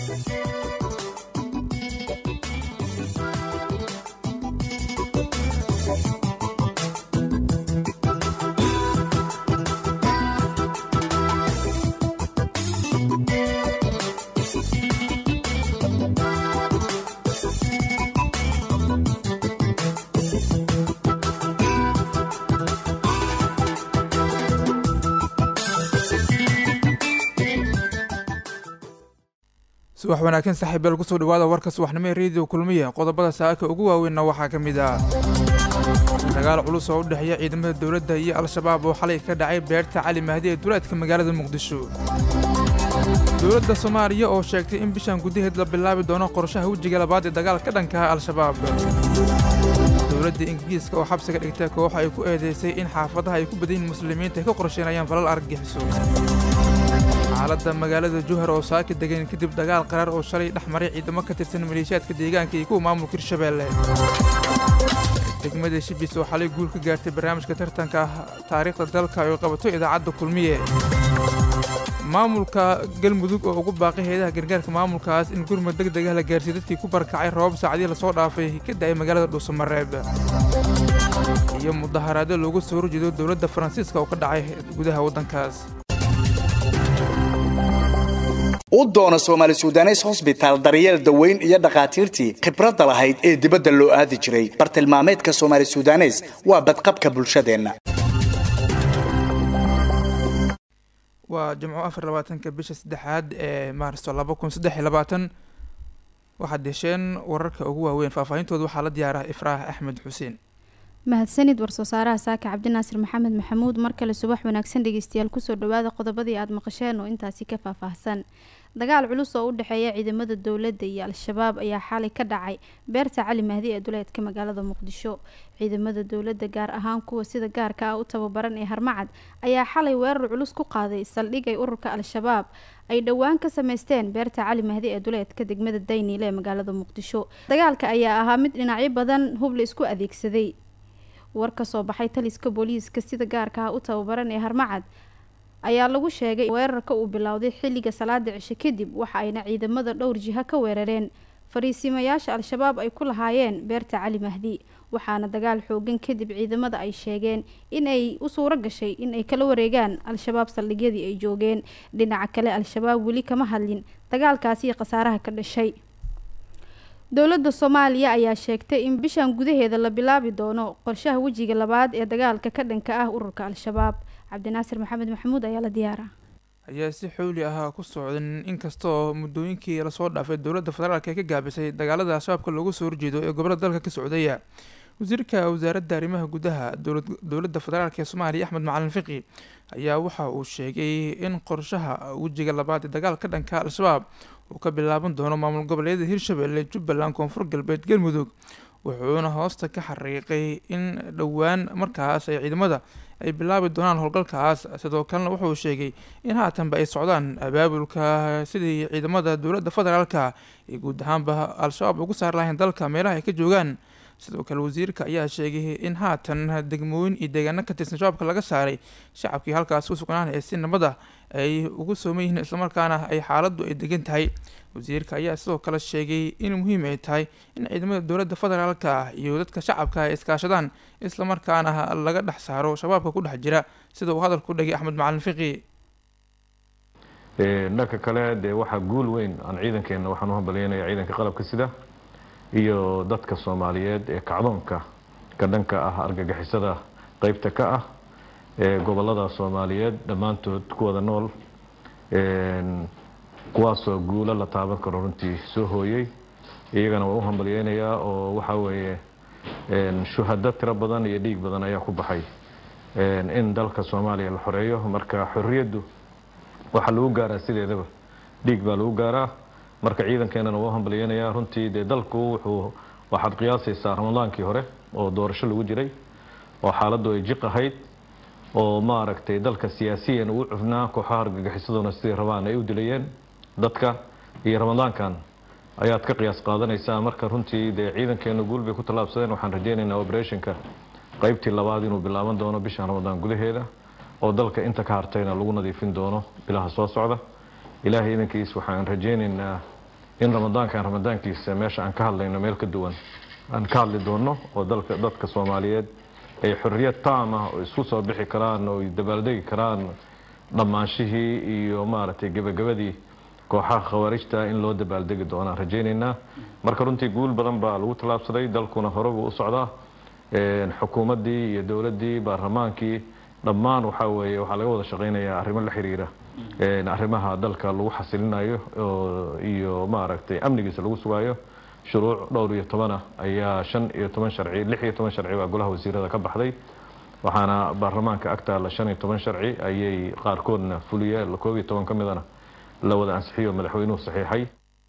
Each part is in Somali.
subax wanaagsan saaxiibeel kusoo dhawaada warka subaxnimo ee reediyo kulmiya qodobada saaka ugu waaweynna waxaa ka mid ah dagaal culus oo u dhexeeya ciidamada dowladda iyo al-shabaab oo xalay ka dhacay beerta cali mahdi ee duleedka magaalada muqdisho dowladda soomaaliya oo sheegtay in bishan gudaheed la bilaabi doono qorshaha wejiga labaad ee dagaal ka dhankaha al-shabaab dowladda ingiriiska oo xabsiga dhigtay koox ay ku eedeysay in xaafadaha ay ku badan yihiin muslimiinta ay ka qorsheynayaan falal argagixiso xaaladda magaalada juhar oo saaki degan kadib dagaal qaraar oo shalay dhex maray ciidamo ka tirsan maleeshiyaadka deegaanka iyo kuwa maamulka hirshabeelle degmada shibis oo xalay guul ka gaartay barnaamijka tartanka taariikhda dalka ay qabato idaacadda kulmiye maamulka galmudug oo ugu baaqay heedaha gargaarka maamulkaas in gurmud deg degah la gaarsiiy dadkii ku barakacay roobab saacadii lasoo dhaafay ka da'ay magaalada dhuusamareeb iyo mudaharaadyo loogu soo horjeedo dowladda faransiiska oo ka dhacay gudaha waddankaas u doono soomaali sudanes hosbitaal daryeel daweyn iyo dhakhaatiirtii khibradda lahayd ee dibadda loo aadi jiray bartilmaameedka soomaali sudanes waa badqabka bulshadeenna waa jimco afar labaatanka bisha saddexaad ee maarso laba kun saddex iyo labaatan waxaad hesheen wararka ugu waaweyn faahfaahintooda waxaa la diyaara ifraah axmed xuseen mahadsanid war-soo saaraha saaka cabdinaasir maxamed maxamuud mar kale subax wanaagsan dhegeystayaal kusoo dhawaada qodobadii aada maqasheen oo intaasi ka faahfaahsan dagaal culus oo u dhexeeya ciidamada dowladda iyo al-shabaab ayaa xalay ka dhacay beerta cali mahdi ee duleedka magaalada muqdisho ciidamada dowladda gaar ahaan kuwa sida gaarka ah u tababaran ee harmacad ayaa xalay weerar culus ku qaaday saldhig ay ururka al-shabaab ay dhowaan ka sameysteen beerta cali mahdi ee duleedka degmada dayniile ee magaalada muqdisho dagaalka ayaa ahaa mid dhinacyo badan hub la isku adeegsaday war ka soo baxay taliska booliiska sida gaarka ah u tababaran ee harmacad ayaa lagu sheegay weerarka uu bilowday xilliga salaada cishe kadib waxa ayna ciidamada dhowr jiha ka weerareen fariisimayaasha al-shabaab ay ku lahaayeen beerta cali mahdi waxaana dagaal xoogan kadib ciidamada ay sheegeen in ay u suuro gashay in ay kala wareegaan al-shabaab saldhigyadii ay joogeen dhinaca kale al-shabaab weli kama hadlin dagaalkaasi iyo khasaaraha ka dhashay dowladda soomaaliya ayaa sheegtay in bishan gudaheeda la bilaabi doono qorshaha wejiga labaad ee dagaalka ka dhanka ah ururka al-shabaab cabdinaasir maxamed maxamuud ayaa la diyaara ayaa si xowli ah ku socdan inkastoo muddooyinkii lasoo dhaafay dowladda federaalk ee ka gaabisay dagaalada al-shabaabka loogu soo horjeedo ee gobolada dalka ka socdaya wasiirka wasaaradda arrimaha gudaha dowladda federaalk ee soomaaliya axmed macalin fiqi ayaa waxa uu sheegay in qorshaha wejiga labaad ee dagaalka ka dhanka al-shabaab uu ka bilaaban doono maamul goboleedyada hirshabelle jubbaland koonfur galbeed galmudug wuxuuna hoosta ka xariiqay in dhowaan markaas ay ciidamada ay bilaabi doonaan howlgalkaas sidoo kalena wuxuu sheegay in haatanba ay socdaan abaabulka sidii ciidamada dowladda federaalka ay guud ahaanba al-shabaab ugu saar lahayn dalka meelaha ay ka joogaan sidoo kale wasiirka ayaa sheegay in haatan degmooyin iyo deegaano ka tirsan shabaabka laga saaray shacabkii halkaas ku sugnaan ee si nabada ay ugu sooman yihiin islamarkaana ay xaaladdu ay degan tahay wasiirka ayaa sidoo kale sheegay in muhiim ay tahay in ciidamada dowladda federaalka iyo dadka shacabka ay iskaashadaan islamarkaana laga dhex saaro shabaabka ku dhex jira sida uu hadalku dhagay axmed macalin fiqi dhanka kale dee waxaa guul weyn aan ciidankeena waxaan u hambalyeynaya ciidanka qalabka sida iyo dadka soomaaliyeed ee kacdoonka ka dhanka ah argagixisada qeybta ka ah ee gobolada soomaaliyeed dhammaantood ku wada nool kuwaasoo guulo la taaban karo runtii soo hooyey iyagana waa u hambalyeynayaa oo waxaa weeye shuhado tiro badan iyo dhiig badan ayaa ku baxay in dalka soomaaliya la xoreeyo marka xorriyaddu waxaa lagu gaaraa sideedaba dhiig baa lagu gaaraa marka ciidankeenana waa u hambalyeynayaa runtii dee dalku wuxuu waxaad qiyaasaysaa ramadaankii hore oo doorasho lagu jiray oo xaaladdu ay jiq ahayd oo maaragtay dalka siyaasiyan uu cufnaa kooxaha argagixisaduna siday rabaan ay u dilayeen dadka iyo ramadaankan ayaad ka qiyaas qaadanaysaa marka runtii dee ciidankeenu guul bay ku tallaabsadeen waxaan rajeynaynaa operationka qaybtii labaad inuu bilaaban doono bisha ramadaan gudaheeda oo dalka inta ka hartayna lagu nadiifin doono bilaha soo socda ilaahay idankiis waxaan rajeynaynaa in ramadaankan ramadaankiisa meesha aan ka hadlayno meel ka duwan aan ka hadli doono oo dalka dadka soomaaliyeed ay xorriyad taam ah oo isku soo bixi karaan oo ay dabaaldegi karaan dhammaanshihii iyo maaragtay gebagabadii kooxaha khawaarijta in loo dabaaldegi doonaan rajaynaynaa marka runtii guul badan baa lagu tallaabsaday dalkuna hore buu u socdaa xukuumaddii iyo dowladdii baarlamaankii dhammaan waxaa weeye waxaa laga wada shaqaynayaa arrimo la xiriira arrimaha dalka lagu xasilinayo iyo maaragtay amnigiisa lagu sugaayo shuruuc dhowr iyo tobanah ayaa shan iyo toban sharci lix iyo toban sharci baa golaha wasiirada ka baxday waxaana baarlamaanka agtaalla shan iyo toban sharci ayay qaarkoodna fuliyeen koob iyo toban ka midana la wada ansixiyo madaxweynuhu saxiixay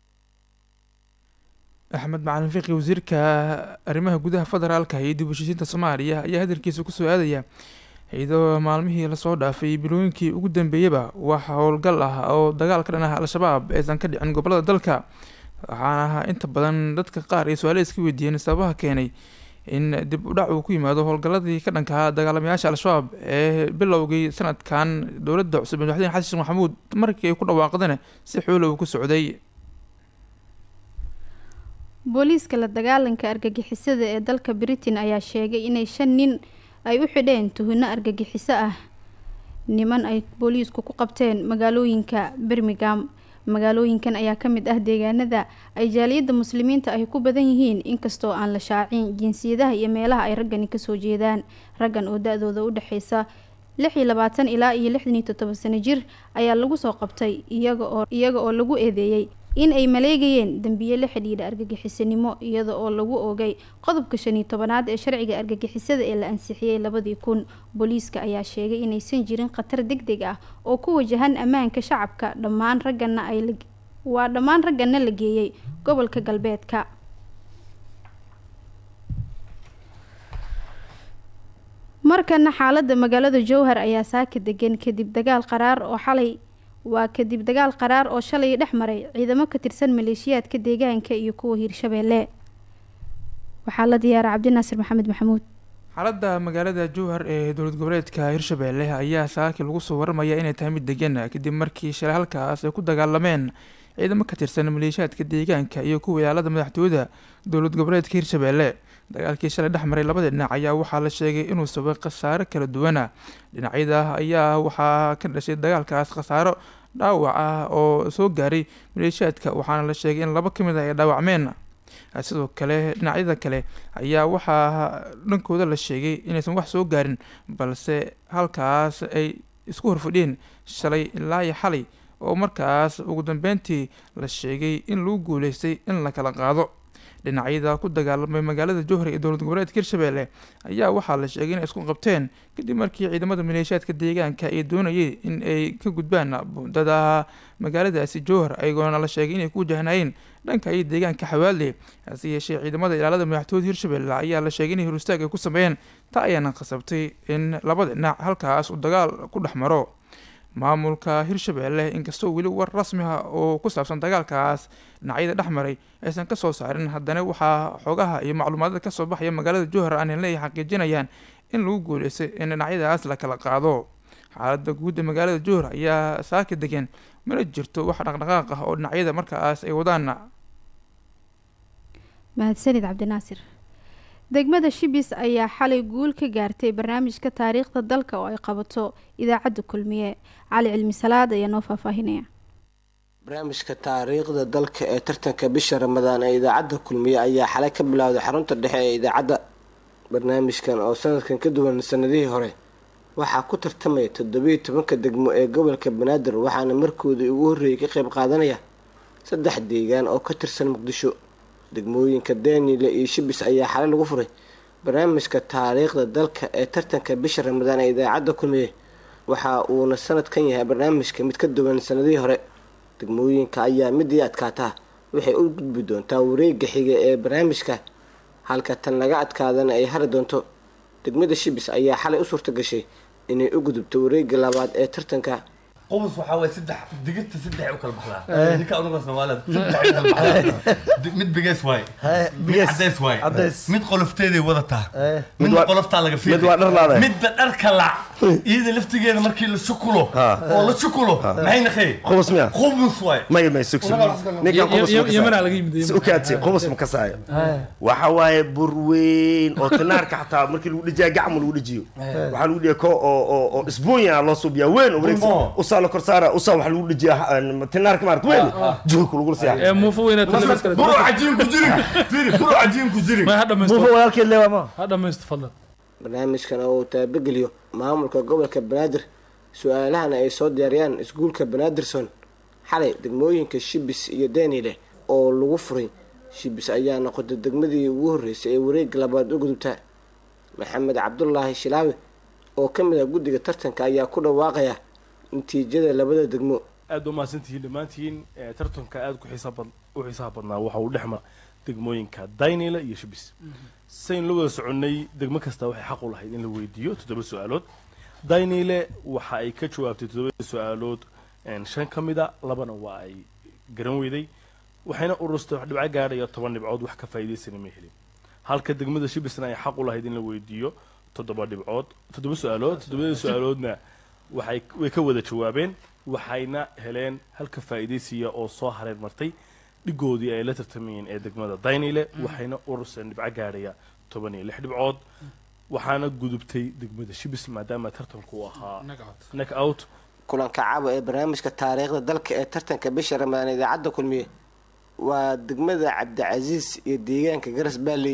axmed macalin fiqi wasiirka arrimaha gudaha federaalka iyo dib u heshiisiinta soomaaliya ayaa hadalkiisa kusoo aadaya iyadoo maalmihii lasoo dhaafay bilooyinkii ugu dambeeyaba wax howlgal ah oo dagaal ka dhan ah al-shabaab aysan ka dhicin gobolada dalka waxaana inta badan dadka qaar ay su-aale iska weydiiyeen sababaha keenay in dib u dhac uu ku yimaado howlgaladii ka dhankaha dagaalamayaasha al-shabaab ee bilowgii sanadkan dowladda cusub madaxweyne xasan sheekh maxamuud markii ay ku dhawaaqdeen si xoolo uu ku socday booliiska la dagaalanka argagixisada ee dalka britain ayaa sheegay inay shan nin ay u xidheen tuhino argagixiso ah niman ay booliisku ku qabteen magaalooyinka birmingham magaalooyinkan ayaa ka mid ah deegaanada ay jaaliyadda muslimiinta ay ku badan yihiin inkastoo aan la shaacin jinsiyadaha iyo meelaha ay raggani kasoo jeedaan raggan oo da-dooda u dhexeysa lix iyo labaatan ilaa iyo lixdan iyo toddoba sano jir ayaa lagu soo qabtay iyaga oo iyaga oo lagu eedeeyey in ay maleegayeen dembiye la xidhiidha argagixisanimo iyada oo lagu oogay qodobka shan iyo tobanaad ee sharciga argagixisada ee la ansixiyey labadii kun booliiska ayaa sheegay inaysan jirin khatar deg deg ah oo ku wajahan ammaanka shacabka dhammaan raggana ay waa dhammaan raggana la geeyey gobolka galbeedka markana xaalada magaalada jowhar ayaa saaka degan kadib dagaal qaraar oo xalay waa kadib dagaal qaraar oo shalay dhex maray ciidamo ka tirsan maleeshiyaadka deegaanka iyo kuwa hiirshabeelle waxaa la diyaara cabdinaasir maxamed maxamuud xaaladda magaalada jowhar ee dowlad goboleedka hiirshabeelle ayaa saaki lagu soo waramaya inay tahay mid degan kadib markii shalay halkaas ay ku dagaalameen ciidamo ka tirsan maleeshiyaadka deegaanka iyo kuwa ilaalada madaxtooyada dowlad goboleedka hiirshabeelle dagaalkii shalay dhex maray labada dhinac ayaa waxaa la sheegay inuu sabay khasaaro kala duwana dhinacyada ayaa waxaa ka dhashay dagaalkaas khasaaro dhaawac ah oo soo gaaray maleeshiyaadka waxaana la sheegay in laba ka mid ah ay dhaawacmeen sidoo kale dhinacyada kale ayaa waxaa dhankooda la sheegay inaysan wax soo gaarin balse halkaas ay isku horfadhiyeen shalay ilaa iyo xalay oo markaas ugu dambeyntii la sheegay in lagu guuleystay in la kala qaado dhinacyada ku dagaalamay magaalada jowhar ee dowlad goboleedka hirshabeelle ayaa waxaa la sheegay inay isku qabteen kadib markii ciidamada maleeshiyaadka deegaanka ay doonayeen in ay ka gudbaan buundada magaaladaasi jowhar ayagoona la sheegay inay ku wajahnayeen dhanka iyo deegaanka xawaalde hase yeeshee ciidamada ilaalada madaxtooyada hirshabeelle ayaa la sheegay inay horustaag ay ku sameeyeen taa ayaana khasabtay in labada dhinac halkaas uu dagaal ku dhex maro maamulka hirshabeelle inkastoo weli war rasmi ah oo ku saabsan dagaalkaas dhinacyada dhex maray aysan kasoo saarin haddana waxaa xoogaha iyo macluumaadada kasoo baxaya magaalada jowhar aan helnay ay xaqiijinayaan in lagu guuleystay in dhinacyadaas la kala qaado xaalada guud ee magaalada jowhar ayaa saaka degan mana jirto wax dhaqdhaqaaq ah oo dhinacyada markaas ay wadaan mahadsanid cabdinaasir degmada shibis ayaa xalay guul ka gaartay barnaamijka taariikhda dalka oo ay qabato idaacadda kulmiye cali cilmi salaad ayaa noo faahfaahinaya barnaamijka taariikhda dalka ee tartanka bisha ramadaan ee idaacadda kulmiye ayaa xalay ka bilowday xarunta dhexe ee idaacadda barnaamijkan oo sanadkan ka duwan sanadihii hore waxaa ku tartamaya toddobiyo tobanka degmo ee gobolka banaadir waxaana markoodii ugu horreeyay ka qayb qaadanaya saddex deegaan oo ka tirsan muqdisho degmooyinka daniile iyo shibis ayaa xalay lagu furay barnaamijka taariikhda dalka ee tartanka bisha ramadaan ee idaacadda kulmiye waxa uuna sanadkan yahay barnaamijka mid ka duwan sanadihii hore degmooyinka ayaa midii adkaataa waxay u gudbi doontaa wareega xiga ee barnaamijka halka tan laga adkaadana ay hari doonto degmada shibis ayaa xalay u suurta gashay inay u gudubto wareega labaad ee tartanka qubus waxaa waye saddex digirta saddex u kala baxdaa ninka unuga soomaalida saddex u kala baxdaa mid bigeys waaye mid cadeys waaye mid qolofteeday wadataa midna qoloftaa laga fiiqay midda dharka lac iyada laftigeeda markii la sukulo Ha. oo la sukulo maxay naqay khubus miya khubus waay maya maya sug sug ninkan khubus ma yemanaa laga yimid kasaayo ukaadsi khubus ma kasaayo waxa waaye bur weyn oo tinaarka xataa markii lagu dhijiya gacmo lagu dhijiyo waxaa lagu dhijiya ko oo oo oo isbuunya loo suubiyaa weyn oo wareegsan Bumbo. usaa la kor saara usaa waxaa lagu dhijiya tinaarka maarata weyn juhulka lagu ee siyaa muufo weyna buro cajiin ku jirin fiiri buro cajiin ku jirin ma ha muufo dhamaysto walaalkeed leewa ma ha dhamaysto fadlan barnaamijkan oo uu taabageliyo maamulka gobolka banaadir su-aalahana ay soo diyaariyaan iskuulka banaadirson xalay degmooyinka shibis iyo daniile oo lagu furay shibis ayaa noqotay degmadii ugu horreysay ee wareega labaad u gudubta maxamed cabdulaahi shilaawe oo ka mid ah guddiga tartanka ayaa ku dhawaaqaya natiijada labada degmo aad u mahadsantihiin dhammaantiin ee tartanka aad ku xiisaa bad u xiisaha badnaa waxa uu dhex mara degmooyinka daynila iyo shibis sayn la wada soconnay degmo kasta waxay xaq u lahayd in la weydiiyo toddoba su-aalood daynile waxa ay ka jawaabtay toddobada su-aalood een, shan ka mida labana waa ay garan weyday waxayna ururstay wax dhibco gaadhaya toban dhibcood wax ka faa'iidaysana ma helin halka degmada shibisna ay xaq u lahayd in la weydiiyo toddoba dhibcood toddoba su-aalood toddobada su-aaloodna waxay way ka wada jawaabeen waxayna heleen halka faa'iidaysiya oo soo hareer martay dhigoodii ay la tartamayeen ee degmada daynile waxayna ururseen dhibco gaadhaya toban iyo lix dhibcood waxaana gudubtay degmada shibis maadaama tartanku uu ahaa neck out kulanka caawa ee barnaamijka taariikhda dalka ee tartanka bisha ramadaan idaacadda kulmiye waa degmada cabdicasiis iyo deegaanka garas baalley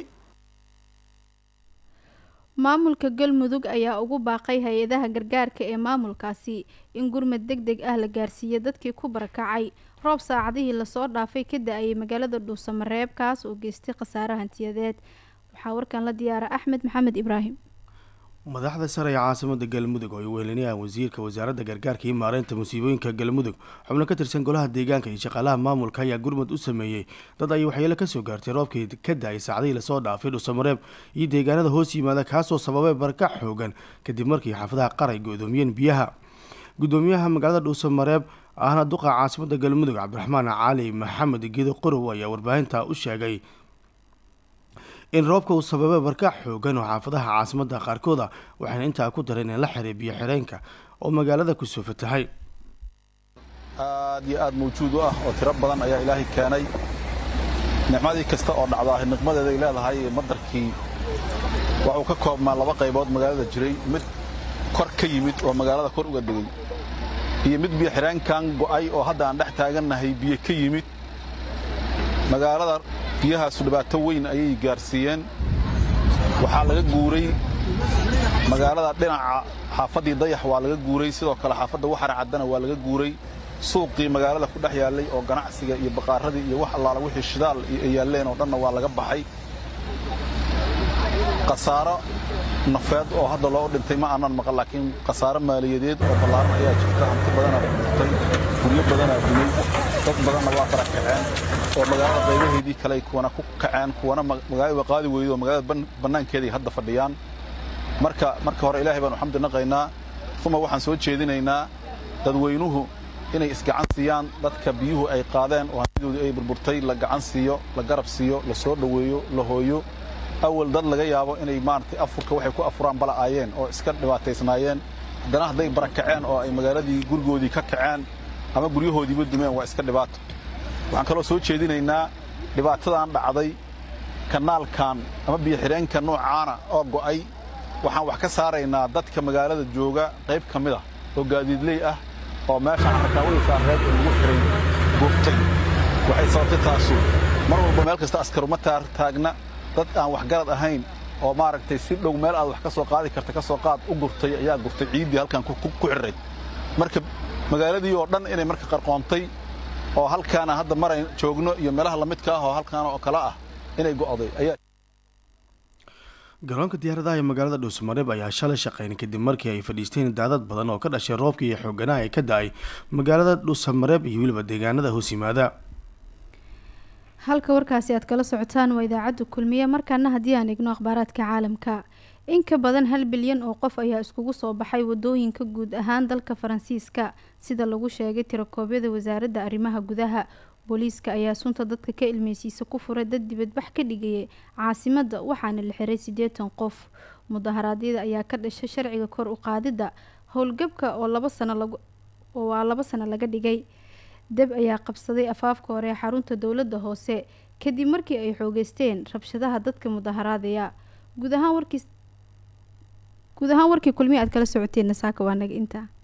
maamulka galmudug ayaa ugu baaqay hay-adaha gargaarka ee maamulkaasi in gurmad deg deg ah la gaarsiiyo dadkii ku barakacay roob saacadihii lasoo dhaafay ka da-ayay magaalada dhuusamareeb kaas oo geystay khasaare hantiyadeed waxaa warkan la diyaara axmed maxamed ibraahim madaxda sare ee caasimada galmudug oo ay wehelinayaan wasiirka wasaaradda gargaarka iyo maareynta musiibooyinka galmudug xubno ka tirsan golaha deegaanka iyo shaqaalaha maamulka ayaa gurmud u sameeyey dad ay waxyeelo kasoo gaartay roobkii ka da-ay saacdihii lasoo dhaafay dhuusamareeb iyo deegaanada hoos yimaada kaasoo sababay barakac xoogan kadib markii xaafadaha qaray go-doomiyeen biyaha gudoomiyaha magaalada dhuusamareeb ahna duqa caasimada galmudug cabdiraxmaan cali maxamed gedo qorow ayaa warbaahinta u sheegay in roobka uu sababay barkac xoogan oo xaafadaha caasimada qaarkooda waxayna intaa ku dareen in la xiray biyo xireenka oo magaalada kusoo fatahay aad iyo aad mawjuud u ah oo tiro badan ayaa ilaahay keenay nicmadii kasta oo dhacdaa niqmadeeda ay leedahay madarkii waxuu ka koobnaa laba qaybood magaalada jiray mid kor ka yimid oo magaalada kor uga degay iyo mid biyo xireenkan go'ay oo hadda aan dhex taagannahay biyo ka yimid magaalada biyahaasu dhibaato weyn ayay gaarsiiyeen waxaa laga guuray magaalada dhinaca xaafaddii dayax waa laga guuray sidoo kale xaafadda waxar caddana waa laga guuray suuqii magaalada ku dhex yaallay oo ganacsiga iyo baqaaradii iyo wax allaala wixii shidaal ay yaalleen oo dhanna waa laga baxay khasaaro nafeed oo hadda loo dhintay ma aanan maqan laakiin khasaaro maaliyadeed oo ballaaran ayaa jirta hanti badanaa dhintay guryo badanaa dumay dad badanna waa barakaceen oo magaalada qaybaheedii kale ay kuwana ku kaceen kuwana magaalada waa qaadi weydo oo magaalada bannaankeeday hadda fadhiyaan marka marka hore ilaahay baanu xamdi naqaynaa uma waxaan soo jeedinaynaa dadweynuhu inay isgacan siiyaan dadka biyuhu ay qaadeen oo hantidoodii ay burburtay la gacan siiyo la garab siiyo la soo dhoweeyo la hooyo awal dad laga yaabo inay maaragtay afurka waxay ku afuraan bala'aayeen oo iska dhibaataysnaayeen haddana hadday barakaceen oo ay magaaladii gurigoodii ka kaceen ama guryahoodiiba dumeen waa iska dhibaato waxaan kaloo soo jeedinaynaa dhibaatadan dhacday kanaalkan ama biyoxireenka noocaana oo go'ay waxaan wax ka saaraynaa dadka magaalada jooga qayb ka mid ah oo gaadiidley ah oo meesha xarkaawada saareed ee lagu xiray gubtay waxay sababtay taasu mar walba meel kasta askaruma taagna dad aan waxgarad ahayn oo maaragtay si dhow meel aad wax ka soo qaadi karta ka soo qaad u gurtay ayaa gurtay ciiddii halkan ku xirray marka magaaladii oo dhan inay marka qarqoontay oo halkaana hadda maray joogno iyo meelaha lamidka ah oo halkaana oo kale ah inay go'day ayaa garoonka diyaaradaha ee magaalada dhuusamareeb ayaa shalay shaqeyn kadib markii ay fadhiisteen daadad badan oo ka dhashay roobkii iyo xooganaha ee ka da-ay magaalada dhuusamareeb iyo weliba deegaanada hoos yimaada halka warkaasi aad kala socotaan waa idaacadda kulmiye markaana haddii aan eegno akhbaaraadka caalamka in ka badan hal bilyan oo qof ayaa iskugu soo baxay wadooyinka guud ahaan dalka faransiiska sida lagu sheegay tirakoobyada wasaaradda arrimaha gudaha booliiska ayaa sunta dadka ka ilmeysiisa ku furay dad dibadbax ka dhigayay caasimada waxaana la xiray siddeetan qof mudaharaadyada ayaa ka dhashay sharciga kor u qaadidda howlgabka oo laba sano lagu oo waa laba sano laga dhigay deb ayaa qabsaday afaafka hore ee xarunta dowladda hoose kadib markii ay xoogeysteen rabshadaha dadka mudaharaadaya guud ahaan warkiis guud ahaan warkii kulmihi aad kala socoteen nasaaka waa naga intaa